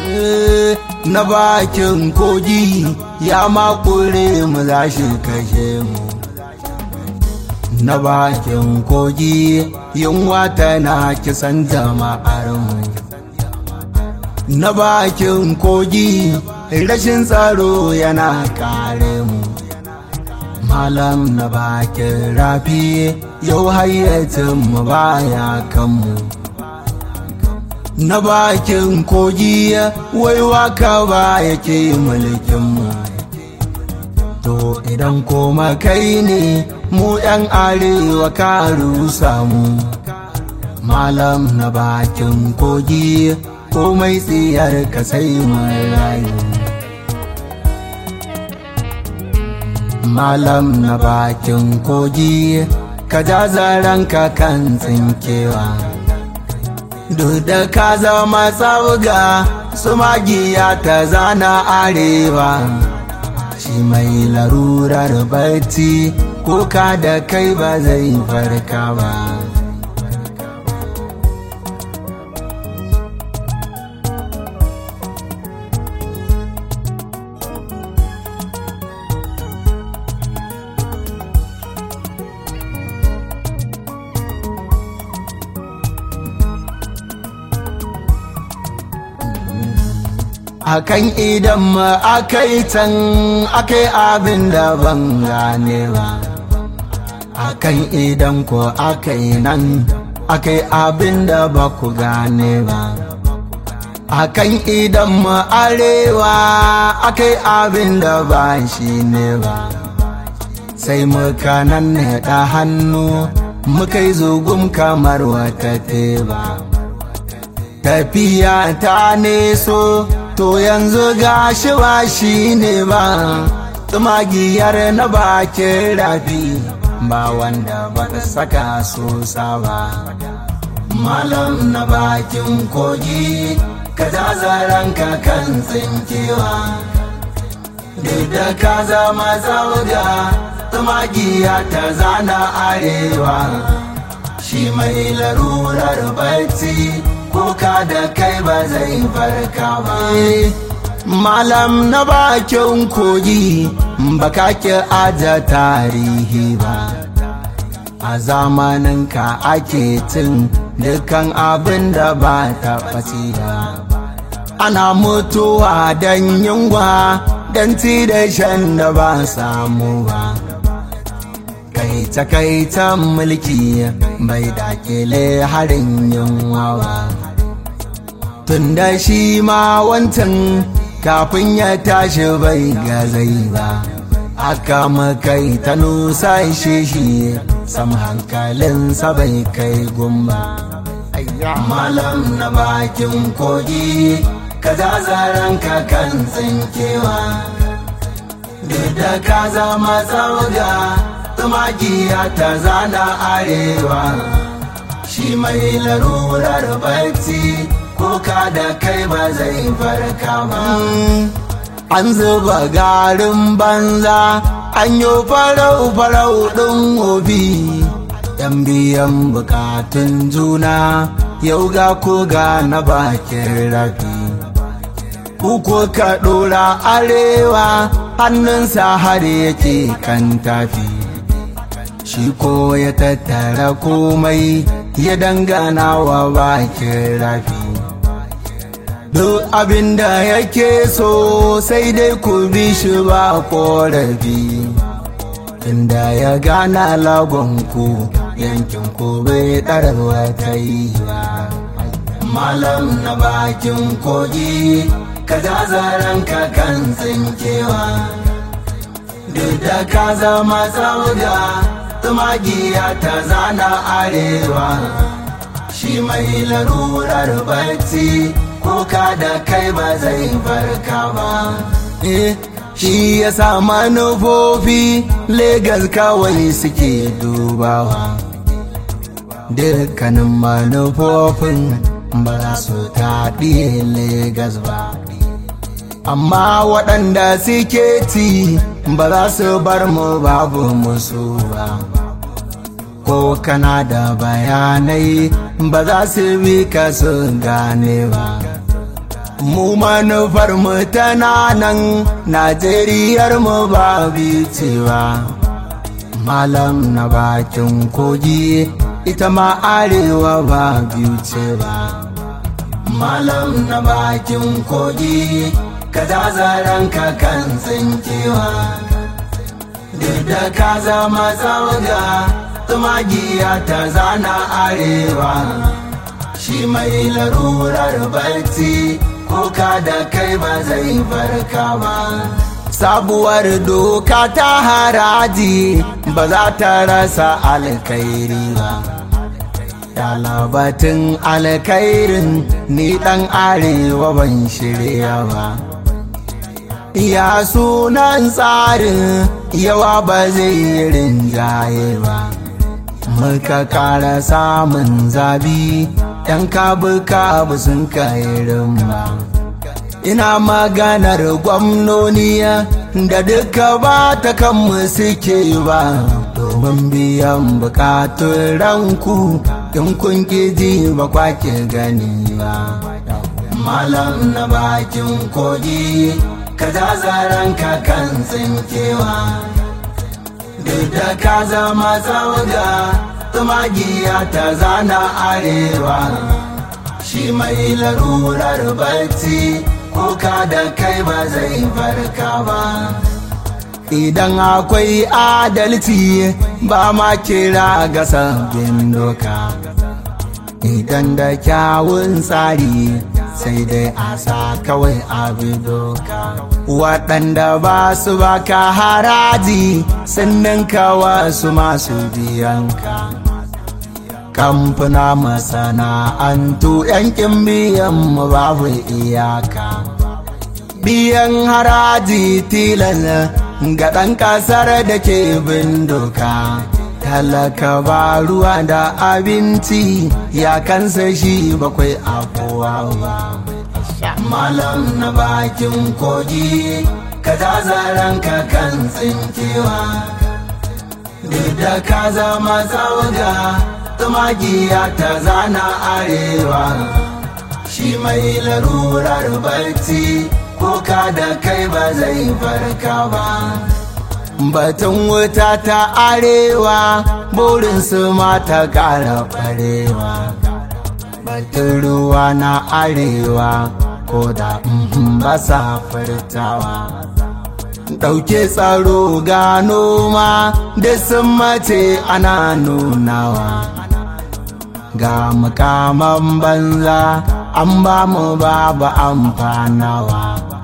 na bakin kogi ya makure mu za shi kashe mu na bakin kogi yunwa tana kisan jama'ar mu na bakin kogi rashin tsaro yana kare mu malam na bakin rafi yau hayyacin mu baya kanmu na bakin kogi wai waka ba yake mulkinmu to idan koma kai ne mu yan arewa ka rusa mu malam na bakin kogi komai tsiyar ka sai mun rayu malam na bakin kogi ka ja zaranka kan tsinkewa duk da ka zama tsawuga su magiya ta zana arewa shi mai larurar barci kuka da kai ba zai farka ba akan idan ma akai can akai abin da ban gane ba akan idan ko akai nan akai abin da ba ku gane ba akan idan ma arewa akai abin da ba shi ne ba sai muka nan da hannu muka yi zugum kamar wata teba tafiya ta neso to yanzu gashi ba shi ne ba tsumagiyar na bakin rafi ba wanda ba ta saka sosa ba malam na bakin kogi ka zazaranka kan tsinkewa duk da ka zama zauga tsumagiya ta zana arewa shi mai larurar barci kuka da kai ba zai farka ba malam na bakin kogi baka ki aja tarihi ba a zamanin ka ake cin dukkan abin da ba ta ɓaci ba ana mutuwa don yunwa don ci da shan da ba samu ba kai takaitan mulki bai dakile harin yunwa ba tun da shi ma wancan kafin ya tashi bai gazai ba aka makai ta nusa shi shi sam hankalinsa bai kai gumba malam na bakin kogi ka zazaranka kan tsinkewa duk da ka zama tsauga tumakiya ta zana arewa shi mai larurar bacci kuka da kai ba zai farka ba an zuba garin banza an yi farau-farau ɗin obi yan biyan bukatun juna yau ga koga na bakin rafi Uku ka ɗora arewa hannunsa har yake kan tafi shi ko ya tattara komai ya dangana wa bakin rafi duk abin da yake so sai dai ku bi shi ba korafi inda ya gana lagonku yankin ku bai ɗarwa ta yi ba malam na bakin kogi ka zazaranka kan tsinkewa duk da ka zama tsauga tumagiya ta zana arewa shi mai larurar bacci kuka da kai ba zai farka ba shi ya sa manufofi Legas kawai suke dubawa dukkanin manufofin ba za su taɗi Legas ba amma waɗanda suke ci ba za su bar mu babu musu ba ko kana da bayanai ba za su bi ka su gane ba mu manufar mu tana nan najeriyar mu ba cewa malam na bakin kogi ita ma arewa ba biyu ce ba malam na bakin kogi ka zaren ka kan tsinkewa duk da ka zama tsawaga tumagiya ta zana arewa shi mai larurar barci kuka da kai ba zai farka ba sabuwar doka ta haraji ba za ta rasa alkairi ba labatin alkairin ni dan arewa ban shirya ba ya sunan tsarin yawa ba zai yi rinjaye ba muka kara samun zabi yan kabu-kabu sun kairin ba ina maganar gwamnoni da duka ba ta kanmu suke ba domin biyan bukatun ranku in kun ji ba kwake gani ba malam na bakin kogi ka zaren ka kan tsinkewa duk da ka zama tsawaga tumagiya ta zana arewa shi mai larurar barci kuka da kai ba zai farka ba idan akwai adalci ba ma kira ga sabbin doka idan da kyawun tsari sai dai a sa kawai abi doka waɗanda ba su baka haraji sannan kawa su masu biyanka kamfuna masana'antu yankin biyan mu babu iyaka biyan haraji tilas ga ɗan ƙasar da ke bin doka talaka ba ruwa da abinci ya kansa shi bakwai abuwa ba malam na bakin kogi ka zaren ka kan tsinkewa duk da ka zama tsawaga tumagiya ta zana arewa shi mai larurar barci kuka da kai ba zai farka ba batun wuta ta arewa burinsu ma ta ƙara farewa batun ruwa na arewa ko da ba sa furtawa ɗauke tsaro ga noma da sun mace ana nunawa ga mukaman banza an ba mu babu amfanawa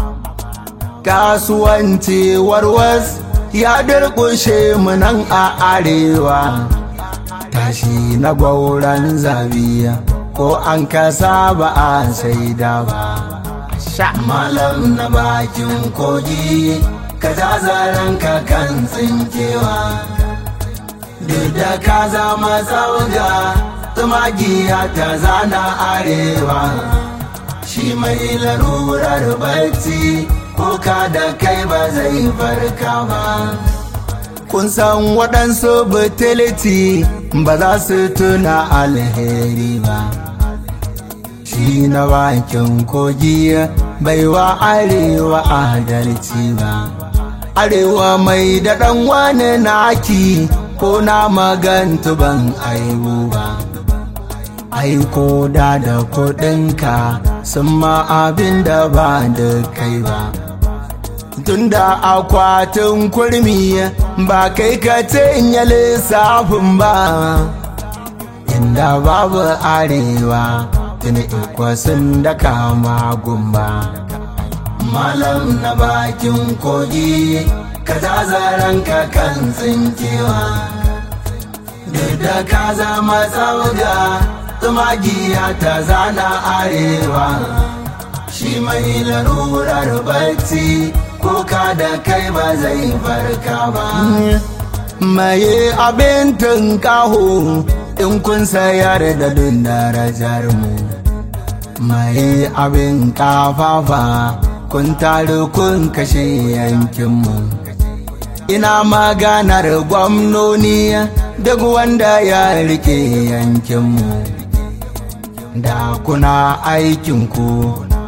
kasuwanci warwas ya durkushe mu nan a arewa tashi na gwauran zabiya ko an kasa ba a saida ba malam na bakin kogi ka zaren ka kan tsinkewa duk da ka zama tsawaga tumagiya ta zana arewa shi mai larurar barci kuka da kai ba zai farka ba kun san waɗansu butiliti ba za su tuna alheri ba shi na bakin kogi baiwa arewa adalci ba arewa mai daɗan wani naki ko na magantu ban aiwu ba aiko da da kuɗinka sun ma abin da ba da kai ba tunda akwatin kurmi ba kai ka ya lissafin ba inda babu arewa tuni ikwasin da kama gumba malam na bakin kogi ka zaren ka kan tsinkewa duk da ka zama tsawaga tumagiya ta zana arewa shi mai larurar barci kuka da kai ba zai farka ba maye abin tunkaho in kun sayar da duk darajar mu maye abin kafafa kun taru kun kashe yankinmu ina maganar gwamnoni duk wanda ya rike yankinmu da kuna aikinku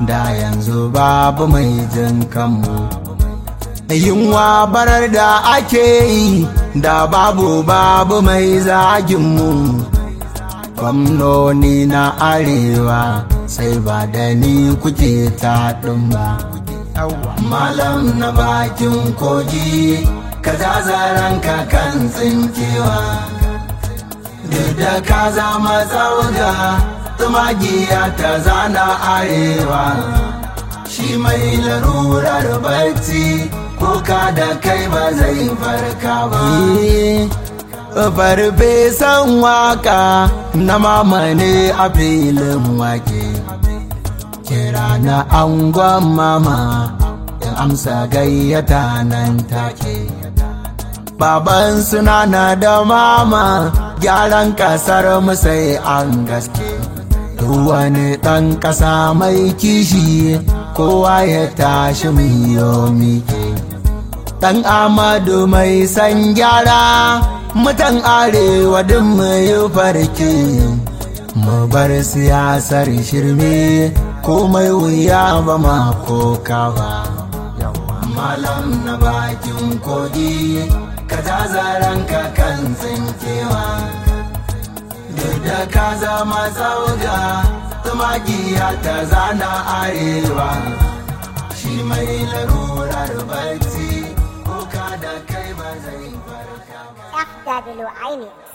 da yanzu babu mai jin kanmu yunwa barar da ake yi da babu babu mai zaginmu gwamnoni na arewa sai ba da ni kuke taɗin ba malam na bakin kogi ka zaren ka kan tsinkewa duk da ka zama tsauga tumagiya ta zana arewa shi mai larurar bacci kuka da kai ba zai farka ba farfesan waka na mamane a filin wake kira na angon mama in amsa gayyata nan take baban suna na da mama gyaran kasar sai an gaske wani ɗan ƙasa mai kishi kowa ya tashi miyo mike ɗan amadu mai san gyara mutan arewa duk mai farke mu bar siyasar shirme komai wuya ba ma koka ba malam na bakin kogi ka zaren ka kan tsinkewa duk da ka zama zauga tumagiya ta zana arewa shi mai larurar bacci kuka da kai ba zai farka FW INEX.